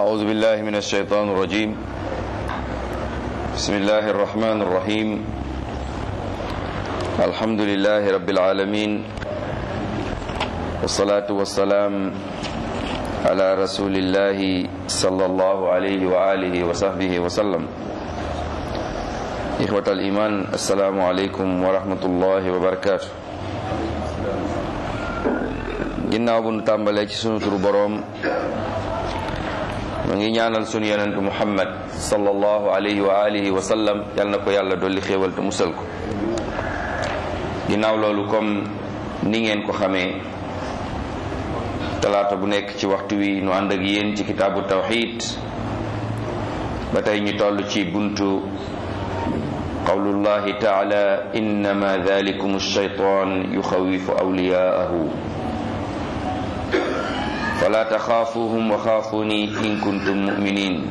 أعوذ بالله من الشيطان الرجيم بسم الله الرحمن الرحيم الحمد لله رب العالمين والصلاة والسلام على رسول الله صلى الله عليه وآله وصحبه وسلم إخوة الإيمان السلام عليكم ورحمة الله وبركاته ginnaaw bu nu tàmbalee ci sunu turu boroom mu ngi ñaanal sunu yonentu muhammad sallallahu alayhi wa alihi wa sallam yal na ko yàlla dolli xéewal te musal ko ginnaaw loolu comme ni ngeen ko xamee talaata bu nekk ci waxtu wi nu ànd ak yéen ci kitaabu tawxid ba tey ñu toll ci buntu qawlullahi taala innama dalikum alshaytan yuxawifu awliyaahu fala taxaafuhum wa xaafuni in kuntum muminin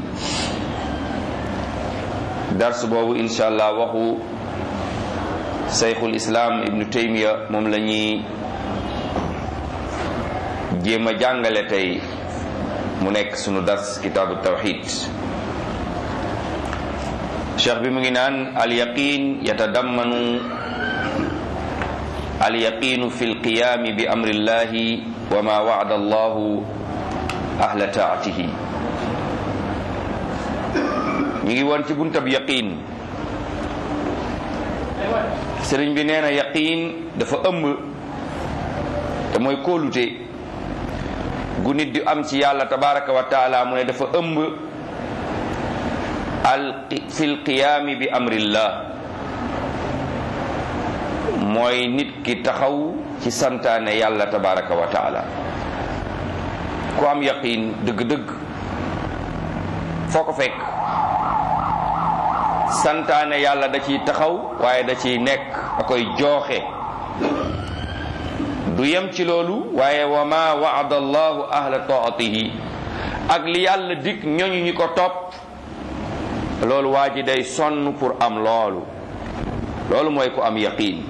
dars boobu insha allah waxu sayxul islaam ibnu taymiya moom la ñuy jéem a jàngale tey mu nekk sunu dars kitaabu tawxid cheikh bi mu ngi naan alyaqin yatadammanu alyaqinu fi lqiyaami bi amrillahi wa ma wa'ada allahu ahla taatihi ñu ngi woon ci buntab yaqin sëriñ bi nee na yaqin dafa ëmb te mooy kóolute gu nit di am ci yàlla tabaraka wa taala mu ne dafa ëmb al fi lqiyaami bi amrillah mooy nit ki taxaw ci santaane yàlla tabaraka wa taala ku am yaqin dëgg-dëgg foo ko fekk santaane yàlla da ciy taxaw waaye da ciy nekk da koy jooxe du yem ci loolu waaye wa ma waada allahu ahla taatihi ak li yàlla dig ñooñu ñi ko topp loolu waa ji day sonn pour am loolu loolu mooy ku am yaqin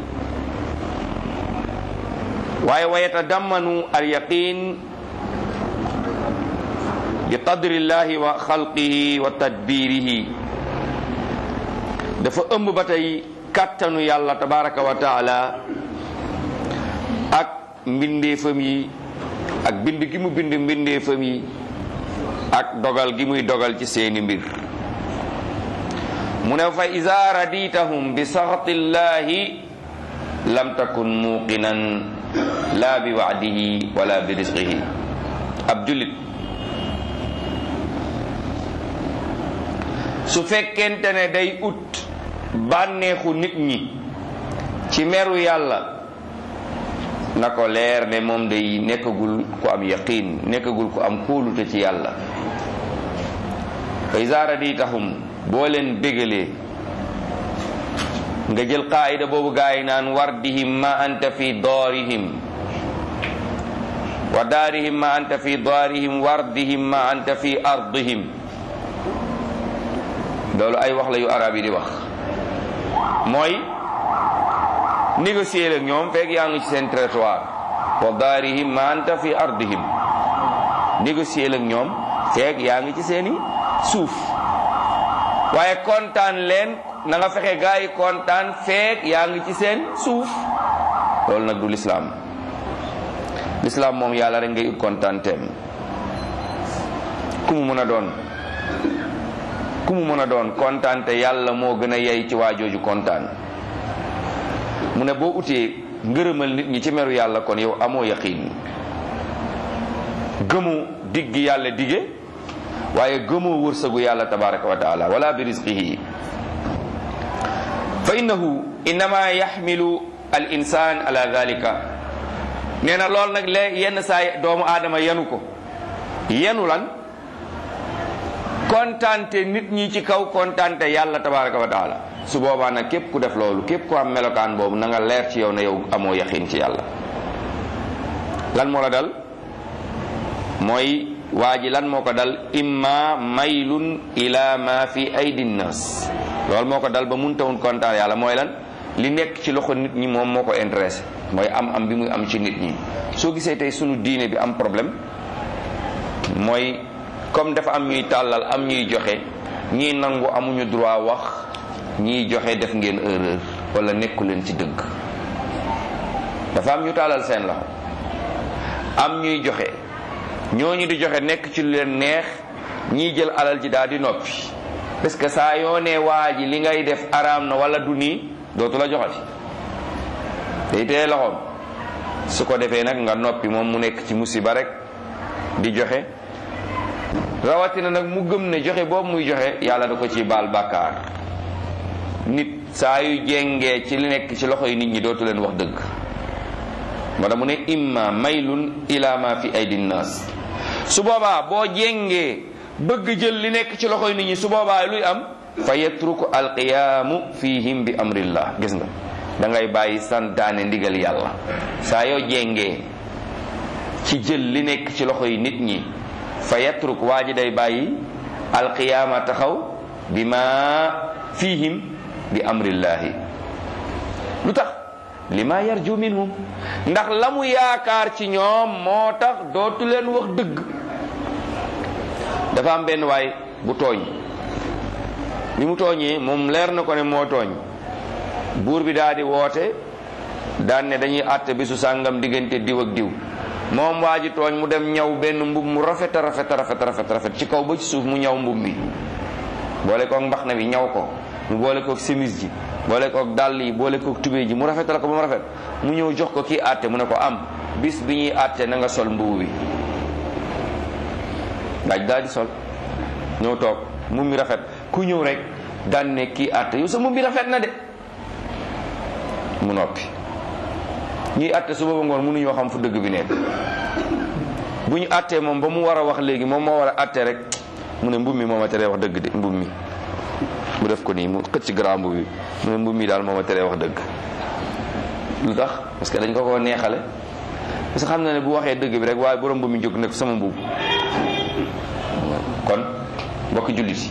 waaye wa yatadammanu al yaqin bi qadrillahi wa xalqihi wa tadbirihi dafa ëmb ba tey kàttanu yàlla tabaraka wa taala ak mbindeefam yi ak bind gi mu bind mbindeefam yi ak dogal gi muy dogal ci seeni mbir mu ne fa iza raditahum bi saxatillahi lam takun muqinan laa bi waadihi wala bi risqihi ab jullit su fekkente ne day ut bànneexu nit ñi ci meru yàlla na ko leer ne moom day nekkagul ku am yaqin nekkagul ku am kóolute ci yàlla fa iza raditahum boo leen bégalee nga jël qaayida boobu gaa yi naan wardihim ma anta fi daarihim wa daarihim ma anta fi daarihim wardihim ma anta fi ardihim loolu ay wax la yu arab yi di wax mooy négocier ak ñoom fekk yaa ngi ci seen territoire wa daarihim ma anta fi ardihim négocier ak ñoom fekk yaa ngi ci seeni suuf waaye kontaan leen na nga fexe gaa yi kontaan feek yaa ngi ci seen suuf loolu nag du lislaam lislaam moom yàlla rek ngay ut kontaan teem ku mu mën a doon ku mu mën a doon kontaan te yàlla moo gën a yey ci waajooju kontaan mu ne boo utee ngërëmal nit ñi ci meru yàlla kon yow amoo yaqiin gëmu diggi yàlla dige waaye gëmoo wërsëgu yàlla tabaraka wa taala wala bi rizqihi fa innahu innama yaxmilu al insan ala dalika nee na lool nag le yenn saa doomu aadama yenu ko yenu lan kontaante nit ñi ci kaw kontaante yàlla tabaraka wa taala su boobaa nag képp ku def loolu képp ku am melokaan boobu na nga leer ci yow ne yow amoo yaqin ci yàlla lan moo la dal mooy waa ji lan moo ko dal imma maylun ila ma fi aydi nnas loolu moo ko dal ba mun tawun kontaan yàlla mooy lan li nekk ci loxo nit ñi moom moo ko intéressé mooy am am bi muy am ci nit ñi soo gisee tey sunu diine bi am problème mooy comme dafa am ñuy tàllal am ñuy joxe ñii nangu amuñu droit wax ñiy joxe def ngeen erreur wala nekku leen ci dëgg dafa am ñu tàllal seen loxo am ñuy joxe ñooñu di joxe nekk ci lu leen neex ñiy jël alal ji daal di noppi parce que saa yoo nee waa ji li ngay def araam na wala du nii dootu la joxati day teye loxoom su ko defee nag nga noppi moom mu nekk ci musiba rek di joxe rawatina nag mu gëm ne joxe boobu muy joxe yàlla da ko ci baal bàkkaar nit saa yu jengee ci li nekk ci loxo yi nit ñi dootu leen wax dëgg moo tax mu ne imma maylun ila ma fi aydi nnaas su boobaa boo jengee bëgg jël li nekk ci loxoy nit ñi su boobaa luy am fa yatruku alqiyaamu fihim bi amrillah gis nga da ngay bàyyi santaane ndigal yàlla saa yoo jengee ci jël li nekk ci loxoy nit ñi fa yatruk waa ji day bàyyi alqiyaama taxaw bi ma fihim bi amrillahi lu tax li ma yarju minhum ndax la mu yaakaar ci ñoom moo tax dootu leen wax dëgg dafa am benn waay bu tooñ bi mu tooñee moom leer na ko ne moo tooñ buur bi daal di woote daan ne dañuy àtte bisu sàngam diggante diw ak diw moom waa ji tooñ mu dem ñaw benn mbub mu rafet a rafet a rafet rafet rafet ci kaw ba ci suuf mu ñaw mbub mi boole koog mbax na bi ñaw ko mu boole koog chemise ji boole koog dàll yi boole koog tubéy ji mu rafetal ko ba mu rafet mu ñëw jox ko kii àtte mu ne ko am bis bi ñuy àtte na nga sol mbubu bi daaj daal di sol ñëw toog mu mi rafet ku ñëw rek daan ne kii àtte yow sa mbubb bi rafet na de mu noppi ñuy àtte su booba ngoon mënuñoo xam fu dëgg bi nekk bu ñu àttee moom ba mu war a wax léegi moom moo war a àtte rek mu ne mbub mi moo ma teree wax dëgg de mbub mi mu def ko nii mu xëcc grand mbub bi mu ne mbub mi daal moo ma teree wax dëgg lu tax parce que dañ ko ko neexale parce que xam na ne bu waxee dëgg bi rek waaye borom mbub mi jóg nekk sama mbub kon mbokki jullit yi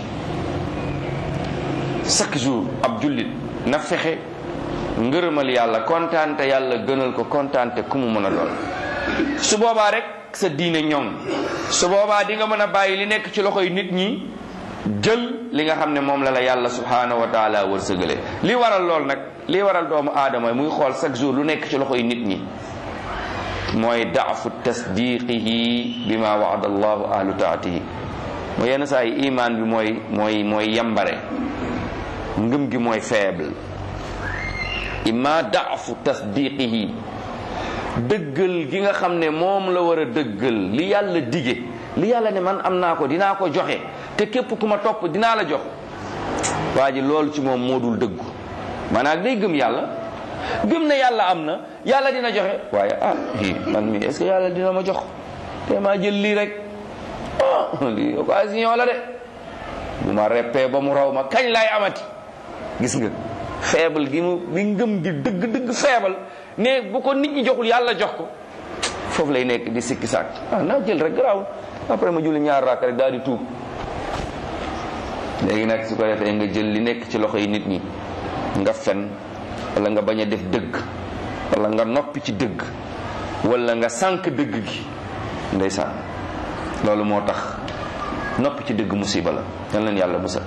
chaque jour ab jullit na fexe ngërëmal yàlla kontaante yàlla gënal ko kontaante ku mu mën a doon su boobaa rek sa diine ñoŋ su boobaa di nga mën a bàyyi li nekk ci loxoy nit ñi jël li nga xam ne moom la la yàlla subhanahu wa taala wërsëgale li waral lool nag li waral doomu aadama muy xool chaque jour lu nekk ci loxoy nit ñi mooy daafu tasdiqihi bima waada allahu ahlu taatihi mooy yenn saa yi imaan bi mooy mooy mooy yambare ngëm gi mooy faible imma daafu tasdiqihi dëggal gi nga xam ne moom la war a dëggal li yàlla dige li yàlla ne man am naa ko dinaa ko joxe te képp ku ma topp dinaa la jox waa ji loolu ci moom moo dul dëggu maanaam day gëm yàlla gëm na yàlla am na yàlla dina joxe waaye ah hi man mi est ce que yàlla dina ma jox te maa jël lii rek ah lii occasion la de bu ma reppee ba mu raw ma kañ laay amati gis nga faible gi mu bi ngëm gi dëgg dëgg faible ne bu ko nit ñi joxul yàlla jox ko foofu lay nekk di sikki sàkk ah naa jël rek garaaw après ma julli ñaar raak rek daal di tuub léegi nag su ko defee nga jël li nekk ci loxo yi nit ñi nga fen wala nga bañ a def dëgg wala nga noppi ci dëgg wala nga sànk dëgg gi ndeysaan loolu moo tax noppi ci dëgg musiba la yan leen yàlla musal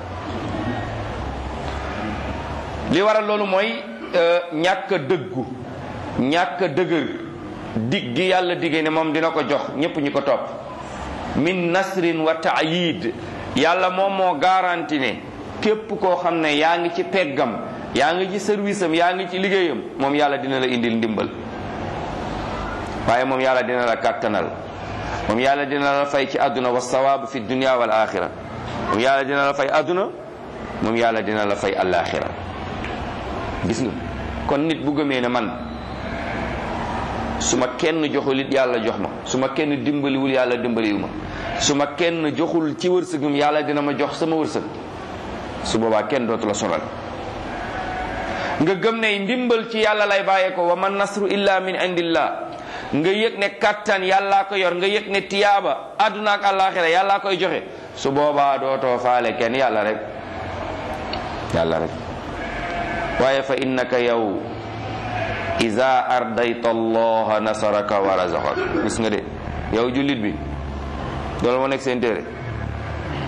li waral loolu mooy ñàkk a dëggu ñàkk a dëgër dig gi yàlla digee ne moom dina ko jox ñépp ñi ko topp min nasrin wa taayid yàlla moom moo garanti ne képp koo xam ne yaa ngi ci peggam yaa ngi ci service am yaa ngi ci liggéeyam moom yàlla dina la indil ndimbal waaye moom yàlla dina la kàttanal moom yàlla dina la fay ci àdduna wa sawaabu fi dunia wal axira moom yàlla dina la fay àdduna moom yàlla dina la fay alaxira gis nga kon nit bu gëmee ne man su ma kenn joxul it yàlla jox ma su ma kenn dimbaliwul yàlla dimbaliwu ma su ma kenn joxul ci wërsëgum yàlla dina ma jox sama wërsëg su boobaa kenn dootu la sonal nga gëm ne ndimbal ci yàlla lay bàyyee ko wa man nasru illa min indillah nga yëg ne kattan yàllaa ko yor nga yëg ne tiyaaba àdduna ak àllaaxira yàllaa koy joxe su boobaa dootoo faale kenn yàlla rek yàlla rek waaye fa innaka yow iza ardayta allaha nasaraka wa razaqak gis nga de yow jullit bi loolu moo nekk seen téere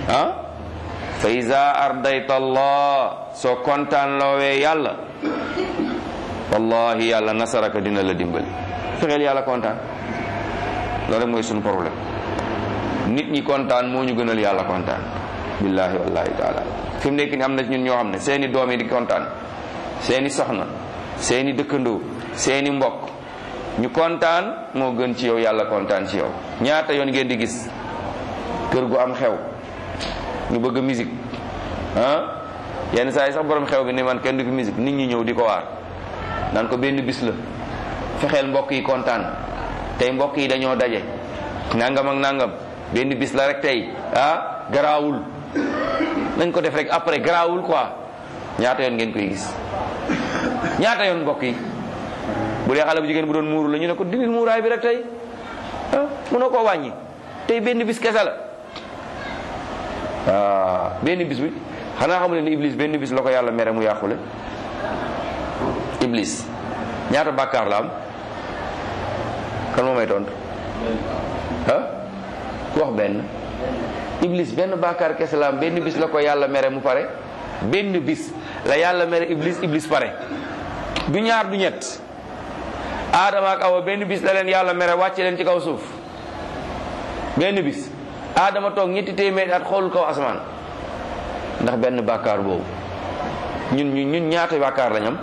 ah fa iza ardayta allah soo kontaan loowee yàlla wallahi yàlla nasaraka dina la dimbali fexeel yàlla kontaan loolu rek mooy suñu problème nit ñi kontaan moo ñu gënal yàlla kontaan billahi wallahi taala fi mu nekk ni am na ñun ñoo xam ne seeni doom yi di kontaan seeni soxna seeni dëkkandoo seeni mbokk ñu kontaan moo gën ci yow yàlla kontaan ci yow ñaata yoon ngeen di gis kër gu am xew ñu bëgg musique ah yenn saa yi sax borom xew bi ni man kenn du fi musique nit ñi ñëw di ko waar naan ko benn bis la fexeel mbokk yi kontaan tey mbokk yi dañoo daje nangam ak nangam benn bis la rek tey ah garaawul nañ ko def rek après garaawul quoi ñaata yoon ngeen koy gis ñaata yoon mbokk yi bu dee xale bu jigéen bu doon muuru la ñu ne ko dindil muuraay bi rek tey ah mënoo koo wàññi tey benn bis kese la waaw benn bis bi xanaa xamu ne ni iblis benn bis la ko yàlla mere mu yàqule iblis ñaata bàkkaar la am kan moo may tontu ah ku wax benn iblis benn bàkkaar kese la am benn bis la ko yàlla mere mu pare benn bis la yàlla mere iblis iblis pare du ñaar du ñett aadama ak awa benn bis la leen yàlla mere wàcce leen ci kaw suuf benn bis aadama toog ñetti téeméeri at xoolul kaw asamaan ndax benn bàkkaar boobu ñun ñun ñun ñaata bàkkaar lañ am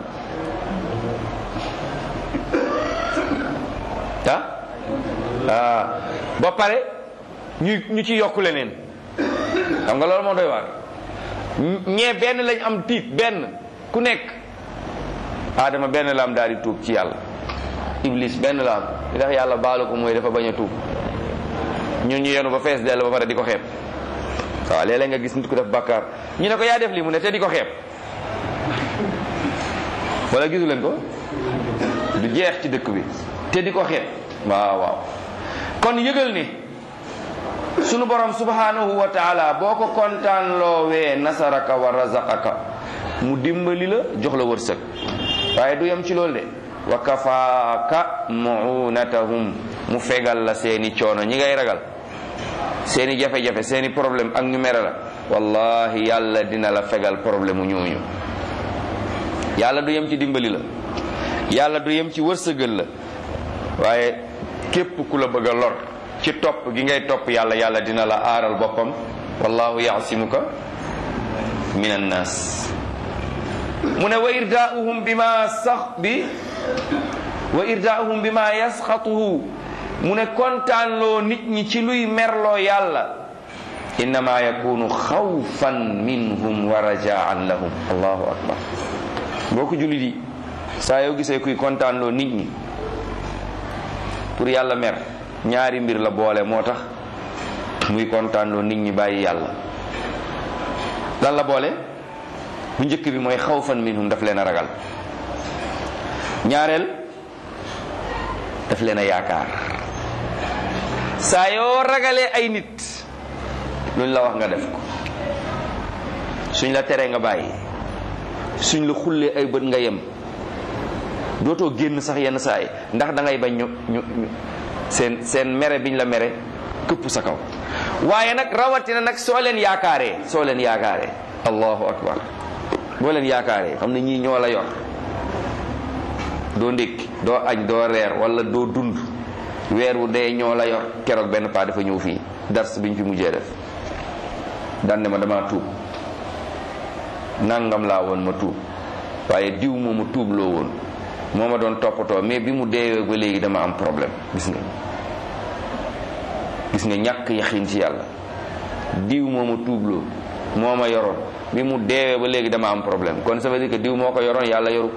ah ah ba pare ñu ñu ci yokk leneen xam nga loolu moo doy waar ñee benn lañ am tiit benn ku nekk aadama benn la am daal di tuub ci yàlla iblis benn la am li tax yàlla baalu ko mooy dafa bañ a tuub ñun ñu yenu ba fees dell ba pare di ko xeeb waaw léeg-léeg nga gis nit ku def bàkkaar ñu ne ko yaa def lii mu ne te di ko xeeb wala gisu leen ko du jeex ci dëkk bi te di ko xeeb waaw waaw kon yëgal ni sunu borom subhanahu wa taala boo ko kontaan loowee nasaraka wa razaqaka mu dimbali la jox la wërsëg waaye du yem ci loolu de wa kafaaka muunatahum mu fegal la seeni coono ñi ngay ragal seeni jafe-jafe seeni problème ak ñu mere la wallahi yàlla dina la fegal problème mu ñooñu yàlla du yem ci dimbali la yàlla du yem ci wërsëgal la waaye képp ku la bëgg a lor ci topp gi ngay topp yàlla yàlla dina la aaral boppam wallahu yaasimuka min annas mu ne wa irdaauhum bima sax bi wa irdaauhum bima yasxatuhu mu ne kontaanloo nit ñi ci luy merloo yàlla innama yakunu xawfan minhum wa rajaan lahum allahu akbar boo ko jullit yi saa yoo gisee kuy kontaanloo nit ñi pour yàlla mer ñaari mbir la boole moo tax muy kontaanloo nit ñi bàyyi yàlla lan la boole bu njëkk bi mooy xawfan minhum daf leen a ragal ñaareel daf leen a yaakaar saa yoo ragalee ay nit luñ la wax nga def ko suñ la teree nga bàyyi suñ la xullee ay bët nga yem dootoo génn sax yenn saa yi ndax da ngay bañ ñu ñu seen seen mere biñ la mere këpp sa kaw waaye nag rawatina nag soo leen yaakaaree soo leen yaakaaree allahu akbar boo leen yaakaaree xam ne ñii ñoo la yor doo ndékki doo añ doo reer wala doo dund weer wu dee ñoo la yor keroog benn paa dafa ñëw fii dars biñ fi mujjee def daan ne ma dama tuub nangam laa woon ma tuub waaye diw moo ma tuub loo woon moo ma doon toppatoo mais bi mu deewee ba léegi dama am problème gis nga gis nga ñàkk yaxin ci yàlla diw moo ma tuubloo moo ma yoroon bi mu deewee ba léegi dama am problème kon ça veut dire que diw moo ko yoroon yàlla yoru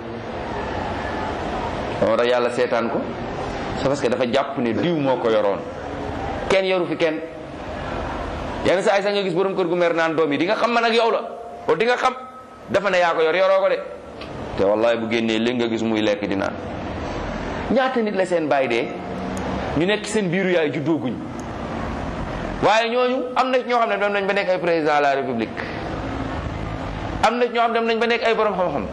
moo tax yàlla seetaan ko c'est parce que dafa jàpp ne diw moo ko yoroon kenn yoru fi kenn yenn saa yi sax nga gis borom kër gu mer naan doom yi di nga xam man ak yow la o di nga xam dafa ne yaa ko yor yoroo ko de te wallahi bu génnee léegi nga gis muy lekk di naan ñaata nit la seen bàyyi dee ñu nekk seen biiru yaay juddooguñ waaye ñooñu am na ñoo xam ne dem nañ ba nekk ay président de la république am na ñoo xam ne dem nañ ba nekk ay borom xam-xam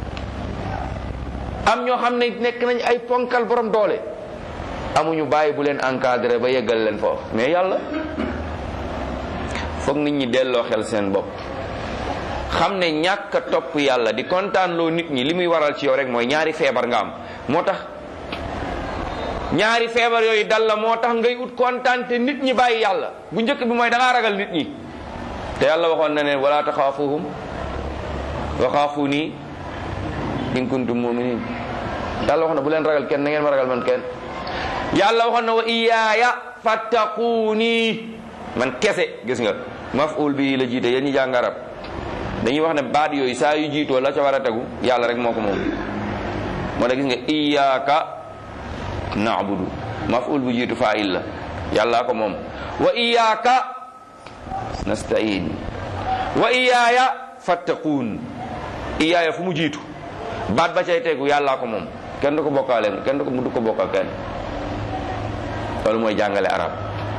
am ñoo xam ne nekk nañ ay ponkal borom doole amuñu bàyyi bu leen encadré ba yeggal leen foofu mais yàlla foog nit ñi delloo xel seen bopp xam ne ñàkk a topp yàlla di kontaan loo nit ñi li muy waral ci yow rek mooy ñaari feebar nga am moo tax ñaari feebar yooyu dal la moo tax ngay ut kontaan te nit ñi bàyyi yàlla bu njëkk bi mooy da ngaa ragal nit ñi te yàlla waxoon na ne wala taxaafuhum wa xaafuni in kuntum muminin yàlla waxoon na bu leen ragal kenn na ngeen ma ragal man kenn yàlla waxoon na wa iyaaya fattaquuni man kese gis nga maf'ul bi la jiite yéen ñi jàng arab dañuy wax ne baat yooyu saa yu jiitoo la ca war a tegu yàlla rek moo ko moom moo tax gis nga iyaaka na'budu maf'ul bu jiitu fa'il la yàllaa ko moom wa iyaaka nasta'in wa iyaaya fattaquun iyaaya fu mu jiitu baat ba cay tegu yàllaa ko moom kenn du ko bokkaale kenn du ko du ko bokkal kenn loolu mooy jàngale arab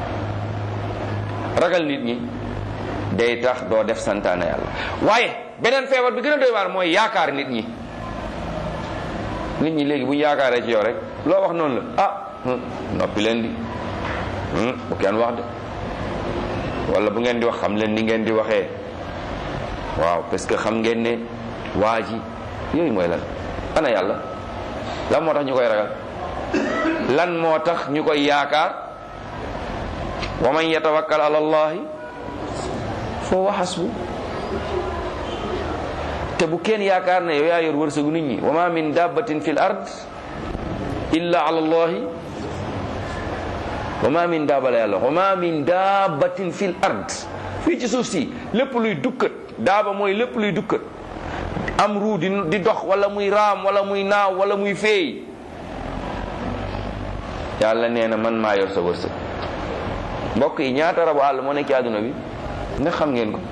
ragal nit ñi day tax doo def santaane yàlla waaye beneen feebar bi gën a doy waar mooy yaakaar nit ñi nit ñi léegi bu ñu yaakaaree ci yow rek loo wax noonu la ah noppi leen di bu kenn wax de wala bu ngeen di wax xam leen ni ngeen di waxee waaw parce que xam ngeen ne waa ji yooyu mooy lan ana yàlla lan moo tax ñu koy ragal lan moo tax ñu koy yaakaar wa man yatawakkal ala allahi foo wa hasbu te bu kenn yaakaar ne yow yaa yor wërsëgu nit ñi wa ma min dabbatin fi l ard illa ala allahi wa ma min daaba la yàlla wa ma min dabbatin fi l ard fii ci suuf si lépp luy dukkat daaba mooy lépp luy dukkat am ruu di di dox wala muy raam wala muy naaw wala muy feey yàlla nee na man maa yor sa wërsëg mbokk yi ñaata rabu àll moo nekk ci àdduna bi ndax xam ngeen ko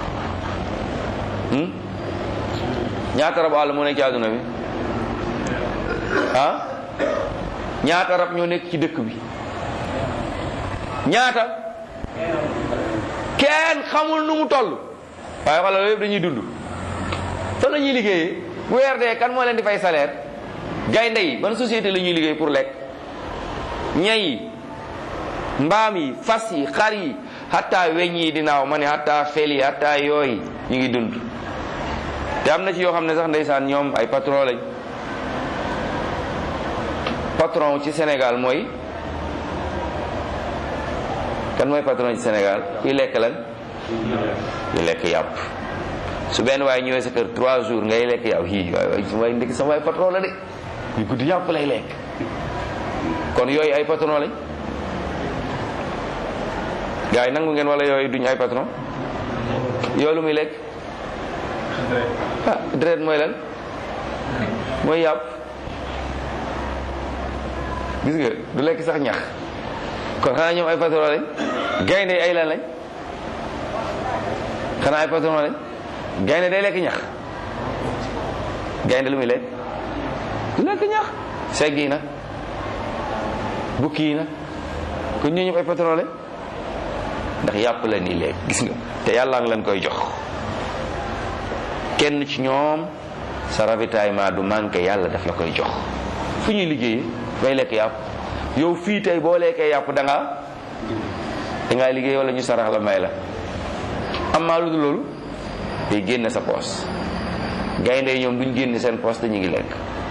ñaata rab àll moo nekk ci àdduna bi ah ñaata rab ñoo nekk ci dëkk bi ñaata kenn xamul nu mu toll waaye xoolal loolu yëpp dañuy dund fan la ñuy liggéeyee bu weer dee kan moo leen di fay salaire gaynde yi ban société la ñuy liggéey pour lekk ñay yi mbaam yi fas yi xar yi hatta weñ yi di naaw ma ne hatta fel yi hatta yooyu ñu ngi dund te am na ci yoo xam ne sax ndeysaan ñoom ay patron lañ patron ci Sénégal mooy kan mooy patron ci Sénégal kuy lekk lan kuy lekk yàpp su benn waaye ñëwee sa kër trois jours ngay lekk yàpp hi waay waay su waay ndekki sama waay patron la de ñu guddi yàpp lay lekk kon yooyu ay patron lañ gars yi nangu ngeen wala yooyu duñ ay patron yoolu muy lekk ah deret mooy lan mooy yàpp gis nga du lekk sax ñax kon xanaa ñoom ay patron lañ gaynde ay lan lañ xanaa ay patron lañ gaynde day lekk ñax gaynde lu muy lekk du lekk ñax segg yi nag bukki yi nag kon ñoo ñëpp ay patron lañ ndax yàpp la nii lekk gis nga te yàlla ngi leen koy jox kenn ci ñoom sa ravitaillement du manqué yàlla daf la koy jox fu ñuy liggéeyee bay lekk yàpp yow fii tey boo lekkee yàpp da ngaa da ngaa liggéey wala ñu sarax la may la am maa lu dul loolu day génne sa poos gaynde yi ñoom duñ génne seen poos te ñu ngi lekk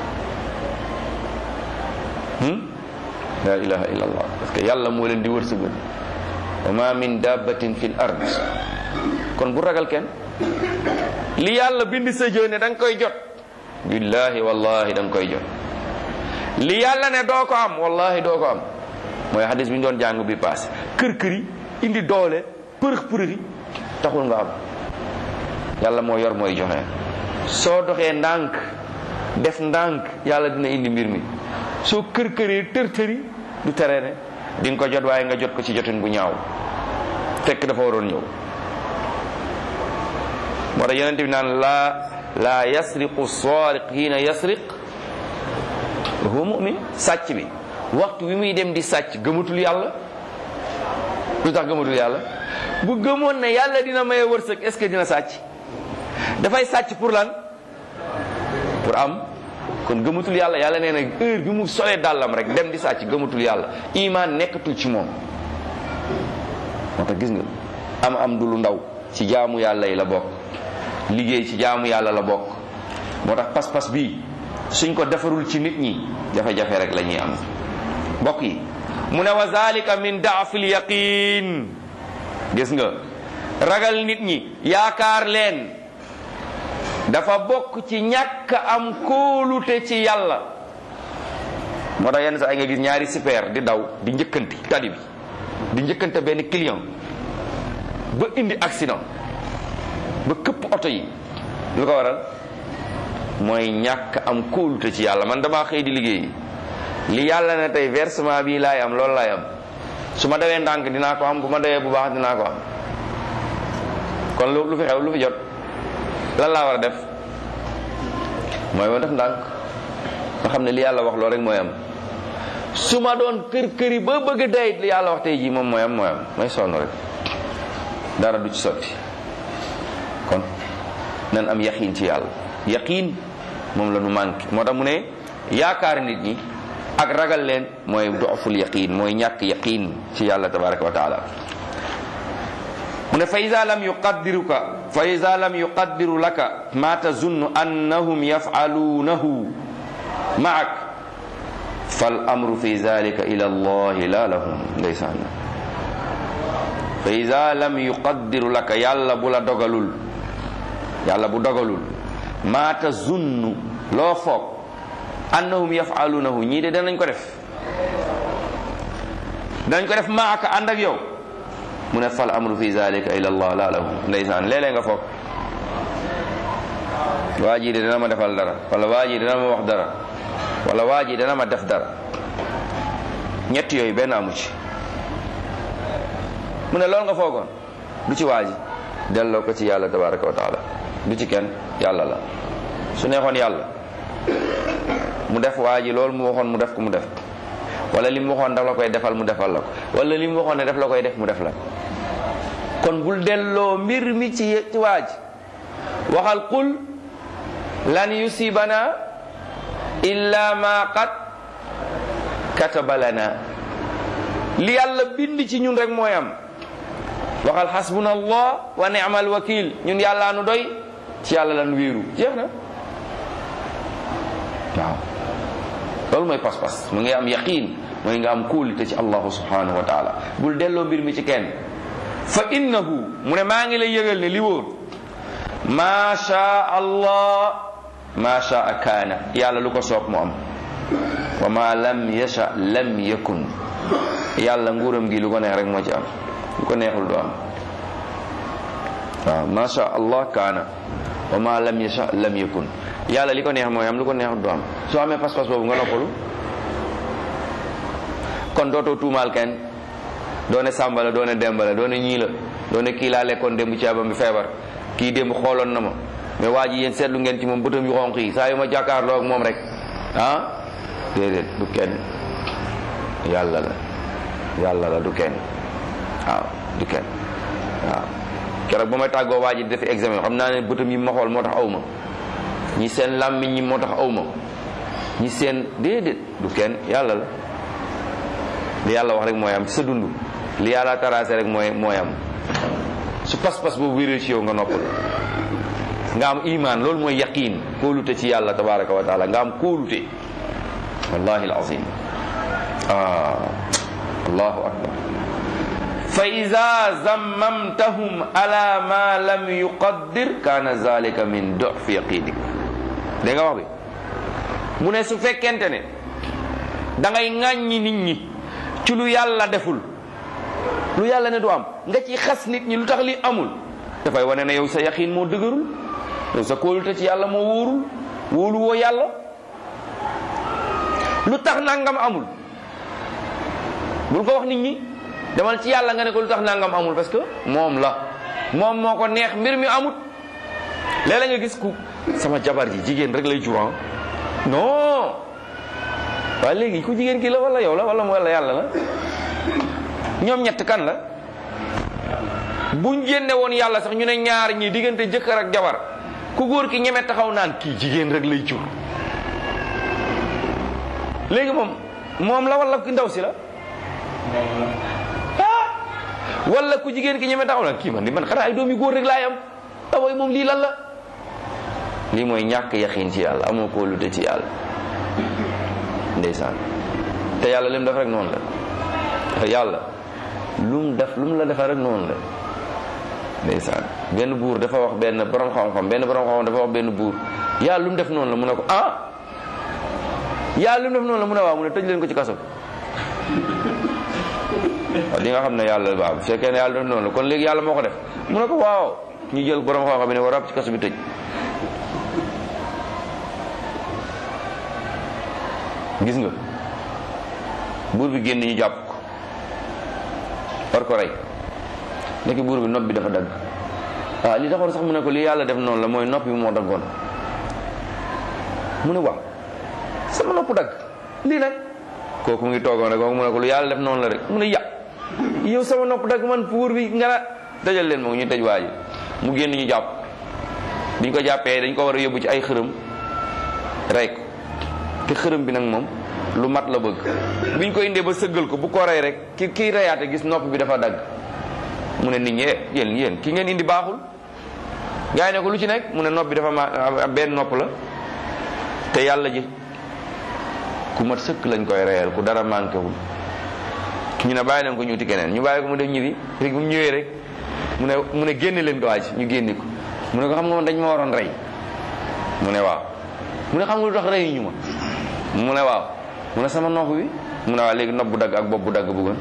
la ilaha illa allah parce que yàlla moo leen di wërsëgal wa ma min dabbatin fil ard kon bu ragal kenn li yàlla bind sa jë ne da nga koy jot billahi wallahi da nga koy jot li yàlla ne doo ko am wallahi doo ko am mooy xadis bi ñu doon jàng bi paase kër kër yi indi doole përëx përëx yi taxul nga am yàlla moo yor mooy joxe soo doxee ndànk def ndànk yàlla dina indi mbir mi soo kër këree tër tëri du tere ne di nga ko jot waaye nga jot ko ci jotin bu ñaaw fekk dafa waroon ñëw moo tax yonente bi naan laa laa yasriqu saariq hiina yasriq wa huwa mu'min sàcc bi waxtu wi muy dem di sàcc gëmatul yàlla lu tax gëmatul yàlla bu gëmoon ne yàlla dina maye wërsëg est ce que dina sàcc dafay sàcc pour lan pour am kon gëmatul yàlla yàlla nee na heure bi mu solee dàllam rek dem di sàcc gëmatul yàlla iman nekkatul ci moom moo tax gis nga am am du lu ndaw ci jaamu yàlla yi la bokk liggéey ci jaamu yàlla la bokk moo tax pas-pas bii suñ ko defarul ci nit ñi jafe-jafe rek la ñuy am mbokk yi mu ne wa zalika min daafil yaqin gis nga ragal nit ñi yaakaar leen dafa bokk ci ñàkk am kóolute ci yàlla moo tax yenn saa yi nga gis ñaari super di daw di njëkkanti tali bi di njëkkante benn client ba indi accident ba këpp oto yi lu ko waral mooy ñàkk am kóolute ci yàlla man damaa xëy di liggéey li yàlla ne tey versement bii laay am loolu laay am su ma dawee ndànk dinaa ko am bu ma dawee bu baax dinaa ko am kon lu lu fi xew lu fi jot lan laa war a def mooy ma def ndànk nga xam ne li yàlla wax loolu rek mooy am su ma doon kër këri ba bëgg dayit li yàlla wax tey jii moom mooy am mooy am may sonn rek dara du ci sotti kon nan am yaqiin ci yàlla yaqiin moom la nu manqué moo tax mu ne yaakaar nit ñi ak ragal leen mooy dooful yaqiin mooy ñàkk yaqiin ci yàlla tabaraka wa taala mu ne fa ida lam yuqaddiruka fa ida lam yuqaddiru laka ma tazunnu annahum yafaluunahu maak fal amru fi zalika ila allahi la lahum ndeysaan fa ida lam yuqaddiru laka yàlla bu la dogalul yàlla bu dogalul ma tazunnu loo foog annahum yafaluunahu ñii de danañ ko def danañ ko def maaka ànd ak yow mu ne fal amru fi zalika ila allah la lahu ndeysaan léeg-léeg nga foog waa ji de dana ma defal dara wala waa ji dana ma wax dara wala waa ji dana ma def dara ñett yooyu benn amu ci mu ne loolu nga foogoon du ci waa ji delloo ko ci yàlla tabaraka wa taala du ci kenn yàlla la su neexoon yàlla mu def waa ji loolu mu waxoon mu def ko mu def wala li mu waxoon daf la koy defal mu defal la ko wala li mu waxoon ne daf la koy def mu def la kon bul delloo mbir mi ci ci waa ji waxal qul lan yusibana illa ma qad kataba lana li yàlla bind ci ñun rek mooy am waxal xasbuna allah wa ni'mal wakil ñun yàllaa nu doy ci yàlla lan wéeru jeex na waaw loolu mooy pas-pas mu ngi am yaqin mooy nga am kóolite ci allahu subhanahu wa taala bul delloo mbir mi ci kenn fa innahu mu ne maa ngi lay yëgal ne li wóor ma sha allah ma sha kaana yàlla lu ko soob mu am wa ma lam yasha lam yakun yàlla nguuram gi lu ko neex rek moo ci am lu ko neexul du am waaw ma sha allah kaana wa ma lam yasha lam yakun yàlla li ko neex mooy am lu ko neexul du am soo amee pas-pas boobu nga noppalu kon dootoo tuumaal kenn doone sàmba la doone demba la doone ñii la doone kii laa lekkoon démb ci abam bi feebar kii démb xooloon na ma mais waa ji yéen seetlu ngeen ci moom bëtam yu xonq yi saa yu ma jàkkaarloo ak moom rek ah déedéet du kenn yàlla la yàlla la du kenn waaw du kenn waaw keroog ba may tàggoo waa ji di def examen xam naa ne bëtam yi ma xool moo tax aw ma ñi seen làmmiñ ñi moo tax aw ma ñi seen déedéet du kenn yàlla la li yàlla wax rek mooy am ci sa dund li yàlla tracé rek mooy mooy am su pas-pas boobu wéree ci yow nga noppal nga am iman loolu mooy yaqin kóolute ci yàlla tabaraka wa taala nga am kóolute wallahi alazim ah allahu akbar fa ida zammamtahum ala ma lam yuqaddir kana zalika min dofi yaqinik da nga wax bi mu ne su fekkente ne da ngay ŋàññi nit ñi ci lu yàlla deful lu yàlla ne du am nga ci xas nit ñi lu tax li amul dafay wane ne yow sa yaqin moo dëgërul yow sa kóolute ci yàlla moo wóorul wóolu woo yàlla lu tax nangam amul bul ko wax nit ñi demal ci yàlla nga ne ko lu tax nangam amul parce que moom la moom moo ko neex mbir mi amut léeg-léeg nga gis ku sama jabar ji jigéen rek lay jur non waaye léegi ku jigéen ki la wala yow la wala wala yàlla la ñoom ñett kan la buñ génne woon yàlla sax ñu ne ñaar ñi diggante jëkkër ak jabar ku góor ki ñeme taxaw naan kii jigéen rek lay jur léegi moom moom la wala ki ndaw si la ah wala ku jigéen ki ñeme taxaw nag kii man di man xanaa ay doom yu góor rek laay am taway moom lii lan la lii mooy ñàkk yaqiin ci yàlla amoo koo lute ci yàlla ndeysaan te yàlla lim def rek noonu la yàlla lu mu def lu mu la defee rek noonu la ndeysaan benn buur dafa wax benn borom xam-xam benn borom xam-xam dafa wax benn buur yàlla lu mu def noonu la mu ne ko ah yàlla lu mu def noonu la mu ne waaw mu ne tëj leen ko ci kaso waaw di nga xam ne yàlla waaw bu fekkee ne yàlla def noonu la kon léegi yàlla moo ko def mu ne ko waaw ñu jël borom xam-xam bi ne war a ci kaso bi tëj gis nga buur bi génn ñu jàpp ko war ko rey nekk buur bi nopp bi dafa dagg waaw li taxoon sax mu ne ko li yàlla def noonu la mooy nopp bi moo daggoon mu ne waaw sama nopp dagg lii nag kooku mu ngi toogoon rek kooku mu ne ko lu yàlla def noonu la rek mu ne ya yow sama nopp dagg man buur bi nga na dajal leen moom ñu tëj waa ji mu génn ñu jàpp biñ ko jàppee dañ ko war a yóbbu ci ay xërëm rey ko te xërëm bi nag moom lu mat la bëgg biñ ko indee ba sëggal ko bu ko rey rek ki kiy reyaate gis nopp bi dafa dagg mu ne nit ñi yéen yéen ki ngeen indi baaxul gaa yi ne ko lu ci nekk mu ne nopp bi dafa ma benn nopp la te yàlla ji ku mat sëkk lañ koy reyal ku dara manqué wul ñu ne bàyyi leen ko ñuuti keneen ñu bàyyi ko mu def ñibbi rek mu ñëwee rek mu ne mu ne génne leen ko waaj ñu génne ko mu ne ko xam nga man dañ ma waroon rey mu ne waaw mu ne xam nga lu tax rey ñu ma mu ne waaw mu ne sama nopp bi mu ne waaw léegi nopp bu dagg ak bopp bu dagg bëggoon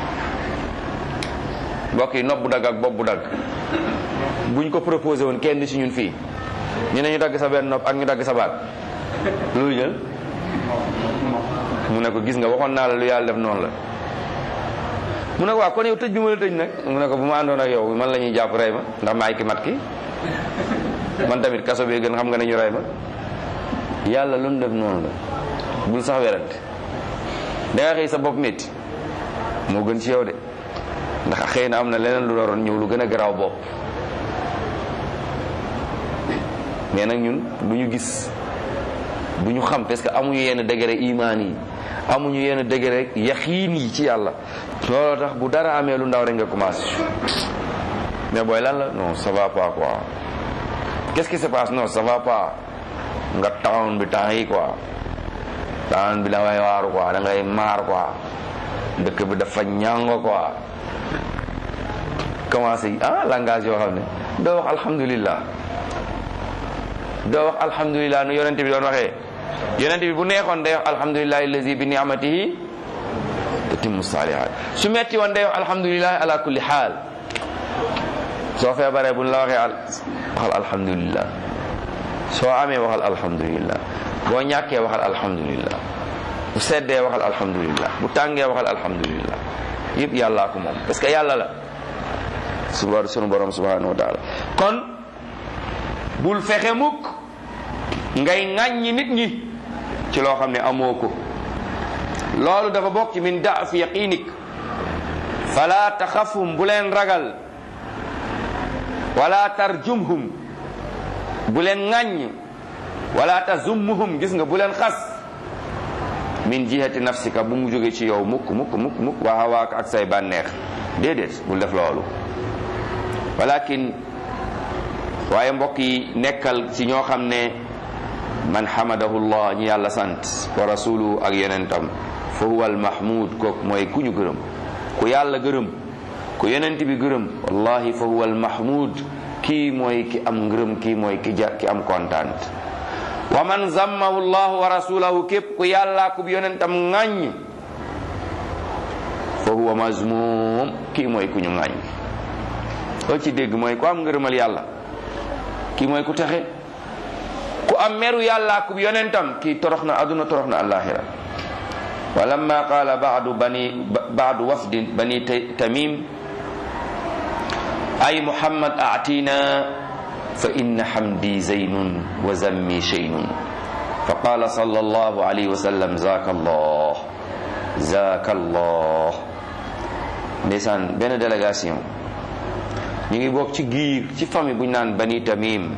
mbokk yi nopp bu dagg ak bopp bu dagg buñ ko proposé woon kenn ci ñun fii ñu ne ñu dagg sa benn nopp ak ñu dagg sa baat loolu jël mu ne ko gis nga waxoon naa la lu yàlla def noonu la mu ne ko waaw kon yow tëj bi ma la tëj nag mu ne ko bu ma àndoon ak yow man la ñuy jàpp rey ma ndax maay ki mat ki man tamit kaso bee gën xam nga ne ñu rey ma yàlla lu mu def noonu la bul sax werante da nga xëy sa bopp métti moo gën ci yow de ndax xëy na am na leneen lu waroon ñëw lu gën a garaaw bopp mais nag ñun du ñu gis du ñu xam parce que amuñu yenn degré imaan yi amuñu yenn degré yaxiin yi ci yàlla looloo tax bu dara amee lu ndaw rek nga commencé mais booy lan la non ça va pas quoi qu'est-ce qui se passe non ça va pas nga taxawoon bi temps yi quoi taxawoon bi da ngay waaru quoi da ngay maar quoi dëkk bi dafa ñàngo quoi commencé ah langage yoo xam ne doo wax alhamdulillah doo wax alhamdulillah nu yonente bi doon waxee yonente bi bu neexoon day wax alhamdulillah allazi bi ni'matihi tatimmu salihat su metti woon day wax alhamdulillah ala kulli xaal soo feebaree buñ la waxee al waxal alhamdulillah soo amee waxal alhamdulillah boo ñàkkee waxal alhamdulillah bu seddee waxal alhamdulillah bu tàngee waxal alhamdulillah yëpp yàllaa ko moom parce que yàlla la suba sunu borom subhanahu wa taala kon bul fexe mukk ngay ŋàññi nit ñi ci loo xam ne amoo ko loolu dafa bokk ci min daaf yaqinik fala taxafhum bu leen ragal wala tarjumhum bu leen ŋàññ wala tazummuhum gis nga bu leen xas min jihati nafsika bu mu jóge ci yow mukk mukk mukk mukk waa hawaak ak say bànneex déedéet bul def loolu walakin waaye mbokk yi nekkal ci ñoo xam ne man hamadahu llah ñi yàlla sant wa rasuluhu ak yonentam fa huwa al mahmud kooku mooy ku ñu gërëm ku yàlla gërëm ku yonent bi gërëm wallahi fa huwa al mahmud kii mooy ki am ngërëm kii mooy ki ja ki am kontaan wa man zammahu llahu wa rasulahu képp ku yàlla ku yonentam ŋàññ fa huwa mazmum kii mooy ku ñu ŋàññ loo ci dégg mooy ku am ngërëmal yàlla kii mooy ku texe ku am meru yàlla ku yonentam kii torox na aduna torox na alaxira wa lamma qaala baadu bani baadu wafdi bani tamim ay muhammad atina fa inna hamdi zaynun wa zammi shaynun fa qala sallallahu alayhi wa sallam zaka allah zaka allah ndeysaan benn délégation ñu ngi bokk ci giir ci famille bu ñu naan bani tamim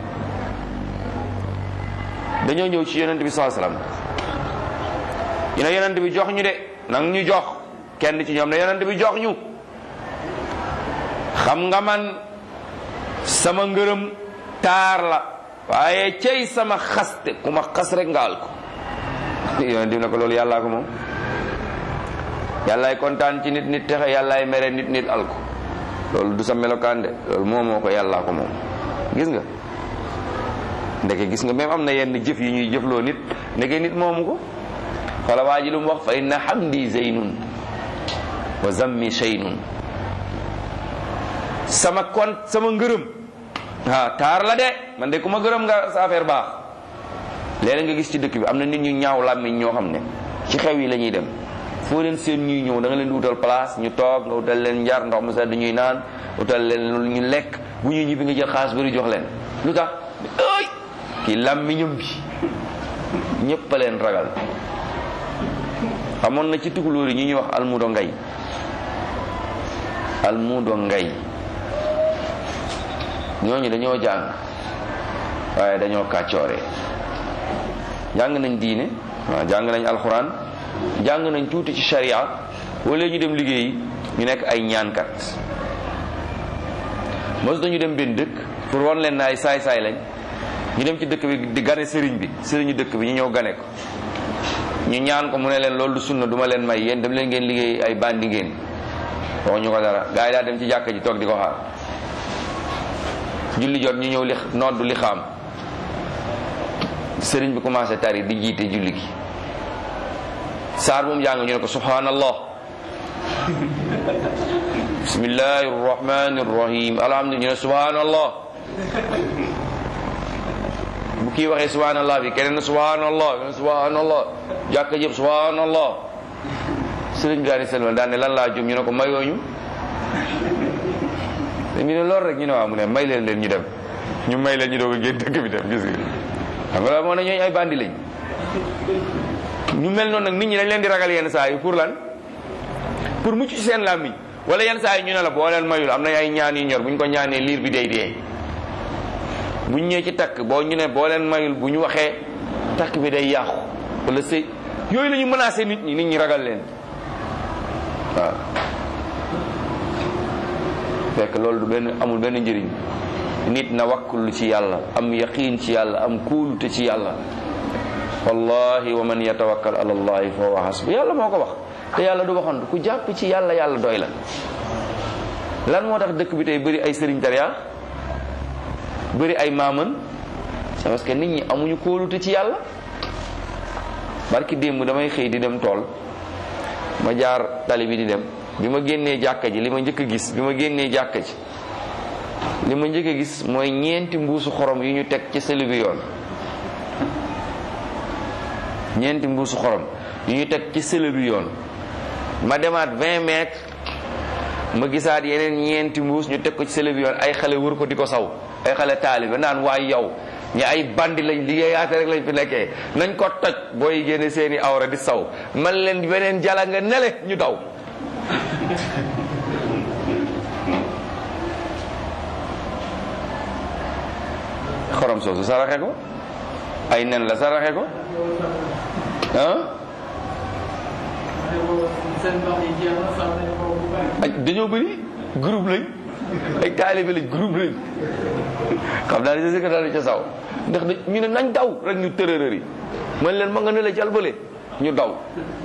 dañoo ñëw ci yonent bi saa salaam ñu ne yonent bi jox ñu de nang ñu jox kenn ci ñoom ne yonent bi jox ñu xam nga man sama ngërëm taar la waaye cey sama xaste ku ma xas rek ngaal ko yoon di na ko loolu yàllaa ko moom yàllaay kontaan ci nit nit texe yàllaay mere nit nit al ko loolu du sa melokaan de loolu moom moo ko yàllaa ko moom gis nga ndeke gis nga même am na yenn jëf yi ñuy jëfloo nit ndeke nit moomu ko xoola waa ji lu mu wax fa inna hamdi zeynun wa zammi cheynun sama kon sama ngërëm ah taar la de man de ku ma gërëm nga sa affaire baax léeg nga gis ci dëkk bi am na nit ñu ñaaw làmmiñ ñoo xam ne ci xew yi la ñuy dem foo leen seen ñuy ñëw da nga leen di utal place ñu toog nga utal leen njar ndox mu sedd ñuy naan utal leen lu ñu lekk bu ñuy ñibbi nga jël xaalis bari jox leen lu tax ay kii làmmiñam bi ñëpp a leen ragal amoon na ci tukulóor yi ñu ñuy wax almudo ngay almudo ngay ñooñu dañoo jàng waaye dañoo kàccoore jàng nañ diine waaw jàng nañ alxuraan jàng nañ tuuti ci sharia wala ñu dem liggéeyi ñu nekk ay ñaankat mos dañu dem benn dëkk pour wan leen na ay saay-saay lañ ñu dem ci dëkk bi di gane sëriñ bi sëriñu dëkk bi ñu ñëw gane ko ñu ñaan ko mu ne leen loolu du sunna duma leen may yéen dem leen ngeen liggéey ay bandi ngeen wax ñu ko dara gars yi daa dem ci jàkka ji toog di ko xaar julli jot ñu ñëw li noddu li xaam sëriñ bi commencé tari di jiite julli gi saar bu mu jàng ñu ne ko subhanallah bismillahi rahmani rahim alhamdulilah ñu ne subhanallah bu kii waxee subhanallah bi keneen subhanallah keneen subhanallah jàkka jëpp subhanallah sëriñ gaani selma daan ne lan laa jum ñu ne ko mayooñu ñu ne loolu rek ñu ne waaw mu ne may leen leen ñu dem ñu may leen ñu doog a génn dëkk bi dem gis nga xam nga la moo ne ñooñu ay bandi lañ ñu mel noonu nag nit ñi dañ leen di ragal yenn saa yi pour lan pour mucc ci seen làmmiñ wala yenn saa yi ñu ne la boo leen mayul am nañ ay ñaan yu ñor bu ñu ko ñaanee liir bi day dee bu ñu ñëwee ci takk boo ñu ne boo leen mayul bu ñu waxee takk bi day yàqu wala sëy yooyu la ñu menacé nit ñi nit ñi ragal leen waaw fekk loolu du benn amul benn njëriñ nit na wakkulu ci yàlla am yaqiin ci yàlla am kóolute ci yàlla wallahi wa man yatawakkal ala allahi fa huwa hasbu yàlla moo ko wax te yàlla du waxantu ku jàpp ci yàlla yàlla doy la lan moo tax dëkk bi tey bëri ay sëriñ tariya bëri ay maaman c'est parce que nit ñi amuñu kóolute ci yàlla barki démb damay xëy di dem tool ma jaar tali bi di dem bi ma génnee jàkka ji li ma njëkk a gis bi ma génnee jàkka ji li ma njëkk a gis mooy ñeenti mbuusu xorom yu ñu teg ci sëli bi yoon ñeenti mbuusu xorom yu ñu teg ci sëli bi yoon ma demaat 20 mètres ma gisaat yeneen ñeenti mbuus ñu teg ko ci sëli bi yoon ay xale wër ko di ko saw ay xale taalibe naan waay yow ñi ay bandi lañ liggéeyaate rek lañ fi nekkee nañ ko toj booy génne seeni awra di saw man leen beneen jala nga nele ñu daw xorom soosu saraxe ko ay nen la saraxe ko ah ay dañoo bëri groupe lañ ay taalibe lañ groupe lañ xam naa ne sa secrétaire ca saw ndax ñu ne nañ daw rek ñu tërërër yi man leen ma nga ne la jalbale ñu daw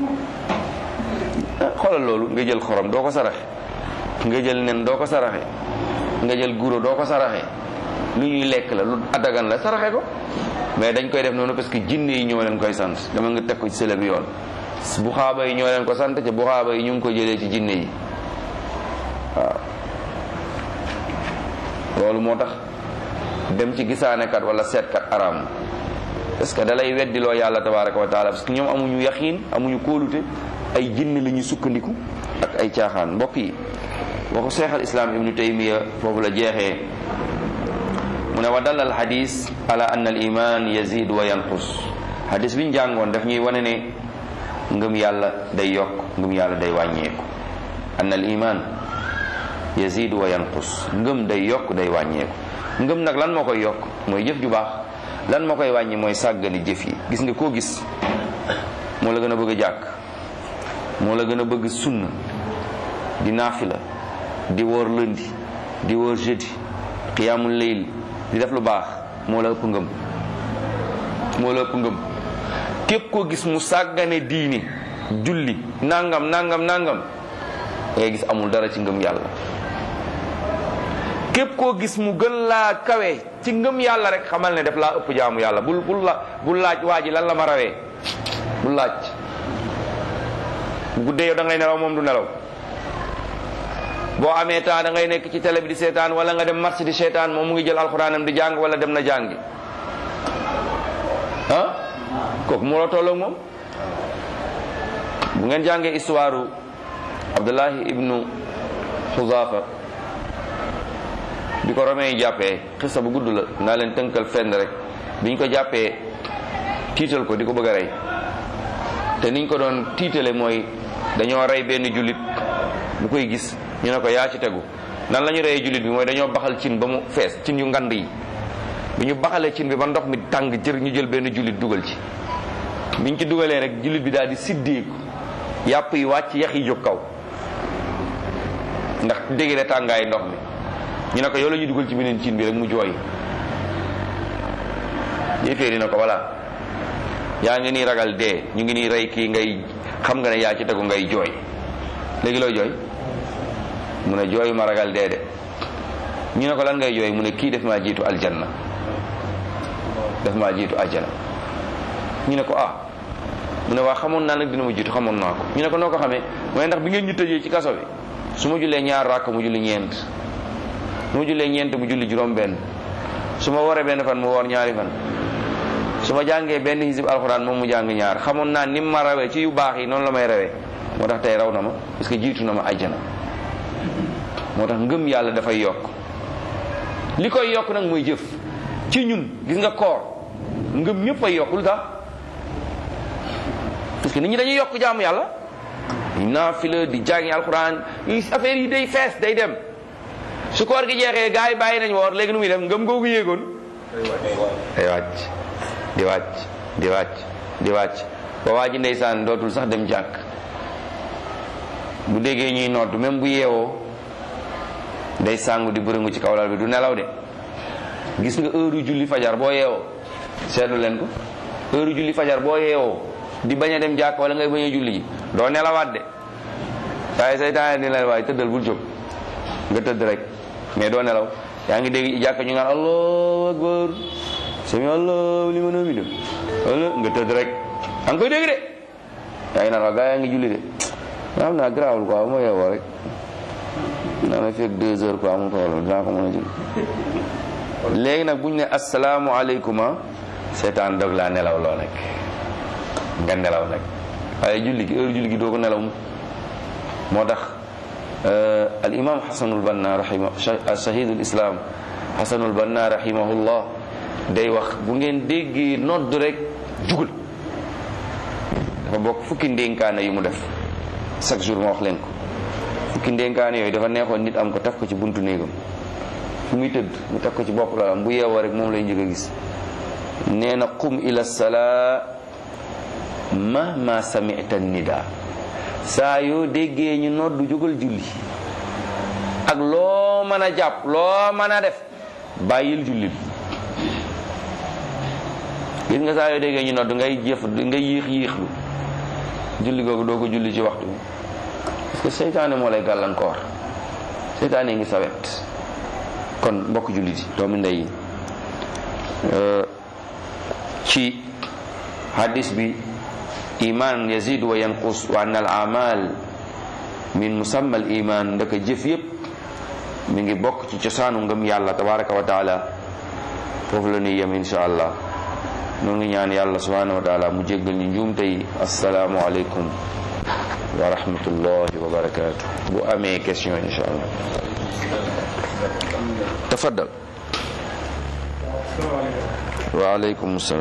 xoolal loolu nga jël xorom doo ko saraxe nga jël nen doo ko saraxe nga jël guro doo ko saraxe lu ñuy lekk la lu adagan la saraxe ko mais dañ koy def noonu parce que jinne yi ñoo leen koy sant dama nga teg ko ci sële bi yoon bu xaaba yi ñoo leen ko sant te bu xaaba yi ñu ngi ko jëlee ci jinne yi waaw loolu moo tax dem ci gisaanekat wala seetkat araam parce que da lay weddiloo yàlla tabaraka wa taala parce que ñoom amuñu yaqiin amuñu kóolute ay jinne la ñuy sukkandiku ak ay caaxaan mbokk yi waxu cheikh al islam ibnu taymiya foofu la jeexee mu ne wa dal al hadis ala anna al iman yazid wa yanqus hadis bi ñu jàngoon daf ñuy wane ne ngëm yàlla day yokk ngëm yàlla day wàññeeku anna al iman yazid wa yanqus ngëm day yokk day wàññeeku ngëm nag lan moo koy yokk mooy jëf ju baax lan moo koy wàññi mooy sàggani jëf yi gis nga koo gis moo la gën a bëgg a jàkk moo la gën a bëgg sunna di naafila di woor lëndi di wóor jeudi qiyaamul layl di def lu baax moo la ëpp ngëm moo la ëpp ngëm képp koo gis mu sàggane diini julli nangam nangam nangam ngay gis amul dara ci ngëm yàlla képp koo gis mu gën laa kawe ci ngëm yàlla rek xamal ne def laa ëpp jaamu yàlla bul bul la bul laaj waa ji lan la ma rawee bul laaj bu guddee yow da ngay nelaw moom du nelaw boo amee temps da ngay nekk ci télé bi di seetaan wala nga dem marché di seetaan moom mu ngi jël alxuraanam di jàng wala dem na jàngi ah kooku moo la tolloog moom bu ngeen jàngee histoire Abdullahi ibnu Xuzaafa bi ko romain yi jàppee xisa bu gudd la naa leen tënkal fenn rek bi ñu ko jàppee tiital ko di ko bëgg a rey te niñ ko doon tiitale mooy dañoo rey benn jullit bu koy gis ñu ne ko yaa ci tegu nan la ñu reyee jullit bi mooy dañoo baxal cin ba mu fees cin yu ngand yi bi ñu baxalee cin bi ba ndox mi tàng jër ñu jël benn jullit dugal ci biñ ci dugalee rek jullit bi daal di siddeeku yàpp yi wàcc yax yi jóg kaw ndax dégg tàngaay ndox mi ñu ne ko yow la ñuy dugal ci beneen cin bi rek mu jooy yéeféer yi na ko voilà yaa ngi nii ragal dee ñu ngi nii rey kii ngay xam nga ne yaa ci tegu ngay jooy léegi looy jooy mu ne jooyu ma ragal dee de ñu ne ko lan ngay jooy mu ne kii def maa jiitu aljanna def maa jiitu aljanna ñu ne ko ah mu ne waa xamoon naa nag dina ma jiitu xamoon naa ko ñu ne ko noo ko xamee mu ne ndax bi ngeen ñu tëjee ci kaso bi su ma jullee ñaar rakk mu julli ñeent su ma jullee ñeent mu julli juróom benn su ma waree benn fan mu woor ñaari fan su ma jàngee benn hisib alxuraan moom mu jàng ñaar xamoon naa ni ma rawee ci yu baax yi noonu la may rawee moo tax tey raw na ma parce que jiitu na ma ajjana moo tax ngëm yàlla dafay yokk li koy yokk nag mooy jëf ci ñun gis nga koor ngëm ñëpp ay yokk lu tax parce que nit ñi dañuy yokk jaamu yàlla naafila di jàngi alxuraan yi affaire yi day fees day dem su koor gi jeexee gars yi bàyyi nañ woor léegi nu muy def ngëm googu yéegoon day wàcc di wàcc di wàcc di wàcc ba waa ji ndeysaan dootul sax dem jàkk bu déggee ñuy nodd même bu yeewoo day sàngu di bërëngu ci kawlal bi du nelaw de gis nga heure julli fajar boo yeewoo seetlu leen ko heure julli fajar boo yeewoo di bañ a dem jàkk wala ngay bañ a julli ji doo nelawaat de waaye seytaane ni la waaye tëddal bul jóg nga tëdd rek mais doo nelaw yaa ngi dégg jàkk ñu naan allahu akbar sami allahu liman hamida wala nga tëdd rek yaa ngi koy dégg de yaa ngi naan waa gaa yaa ngi julli de nga xam naa garaawul quoi bu ma yeewoo rek naa ma fekk deux heures quoi amul problème dinaa ko mën a julli léegi nag bu ñu ne asalaamualeykum seetaan dog laa nelaw loo nag nga nelaw nag waaye julli gi heure julli gi doo ko nelaw mu moo tax al imam xasanul banna rahima shahidul islam xasanul banna rahimahullah day wax bu ngeen déggee nodd rek jugal dafa bokk fukki ndénkaane yu mu def chaque jour ma wax leen ko fukki ndénkaane yooyu dafa neexoon nit am ko taf ko ci buntu néegam fu muy tëdd mu taf ko ci bopp la am bu yeewoo rek moom lay njëkk a gis nee na qum ila salaa mahma samita nida saa yoo déggee ñu noddu jógal julli ak loo mën a jàpp loo mën a def bàyyil julli bi gis nga saa yoo déggee ñu noddu ngay jëf ngay yéex yéexlu julli googu doo ko julli ci waxtu bi parce que seytaane moo lay gàllankoor seytaane ngi sawet kon mbokk julli di doomu ndey yi ci hadis bi iman yazid wa yanqus wa anna al amal min musamma al iman ndaka jëf yépp mi ngi bokk ci cosaanu ngëm yàlla tabaraka wa taala foofu la ñuy yem insha allah noo ngi ñaan yàlla subhanahu wa taala mu jéggal ñu njuumte yi asalaamu aleykum wa rahmatullahi wa barakatuh bu amee question insha allah tafaddal wa aleykum salaam